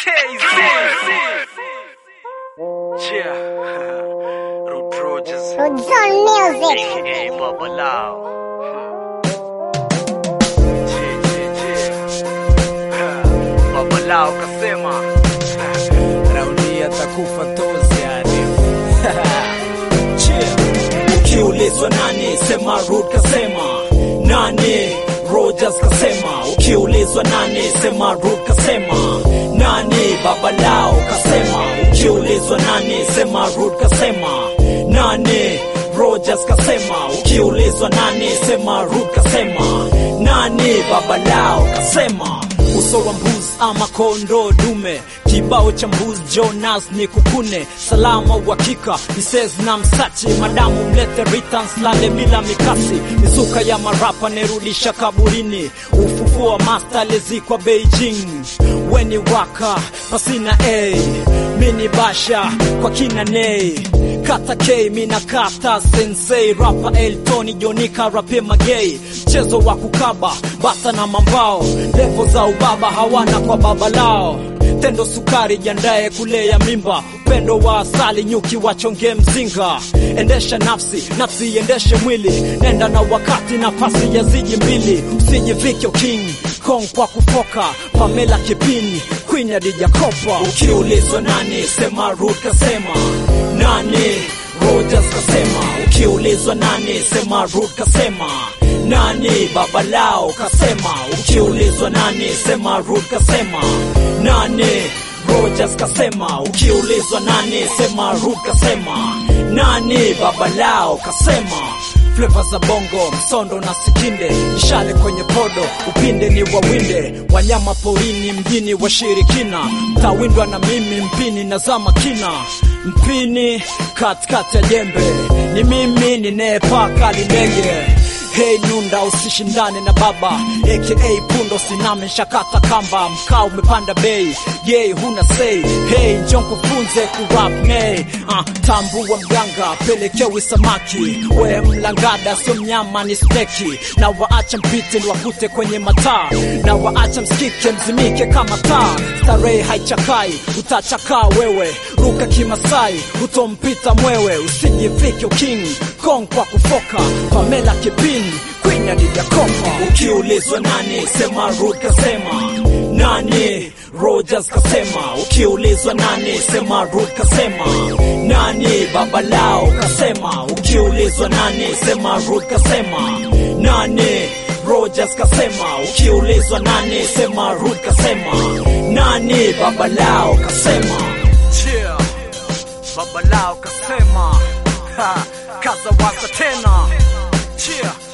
KZ. Yeah. Root Rogers. Rodzone Music. AKA Bubba Lau. Yeah, yeah, yeah. Bubba Lau kasema. Raundi atakufa tozi yani. Chill. Ukiulizwa nani sema Rude kasema nani Rogers kasema ukiulizwa nani sema Rude kasema nani Baba Lao kasema ukiulizwa nani sema Rude kasema nani Rogers kasema ukiulizwa nani sema Rude kasema nani Baba Lao kasema uso wa mbuzi ama kondo dume kibao cha mbuzi Jonas ni kukune salama uhakika nisez na msachi madamu mlete returns lale bila mikasi mizuka ya marapa nerudisha kaburini ufufuo wa master aliyezikwa Beijing weni waka pasina a mini basha kwa kina nei kata K mina kata sensei rapa Eltoni Jonika rape magei mchezo wa kukaba bata na mambao levo za ubaba hawana kwa baba lao tendo sukari jandaye kulea mimba upendo wa asali nyuki wachonge mzinga endesha nafsi nafsi iendeshe mwili nenda na wakati nafasi ya ziji mbili usijivike king kong kwa kufoka pamela kipini queen ya dijakopa ukiulizwa nani sema Ruth kasema nani Rogers kasema ukiulizwa nani sema Ruth kasema nani baba lao kasema ukiulizwa nani sema Ruth kasema nani Rogers kasema ukiulizwa nani sema Ruth kasema nani baba lao kasema Fleva za bongo, msondo na sikinde, mishale kwenye podo, upinde ni wawinde, wanyama porini, mjini washirikina, mtawindwa na mimi mpini na zama kina, mpini katikati ya jembe, ni mimi ninayepaka lindege Hey Nunda, usishindane na baba aka Pundo, siname shakata kamba, mkaa umepanda bei, ye huna sei. Hey njoo kufunze kurap nei, uh, tambua mganga, pelekewi samaki, we mlangada, sio mnyama ni steki, na waacha mpite niwakute kwenye mataa, na waacha msikike mzimike kama taa, starehe haichakai, utachakaa wewe, ruka kimasai, utompita mwewe, usijivike king Kong kwa kufoka, Pamela Kipini Queen ya Dijakopa. Ukiulizwa nani sema Ruth kasema nani Rogers kasema ukiulizwa nani sema Ruth kasema nani baba lao kasema ukiulizwa nani sema Ruth kasema nani Rogers kasema ukiulizwa nani sema Ruth kasema nani baba lao kasema Yeah. Baba Lau kasema. Ha. Kaza wasa tena. Yeah.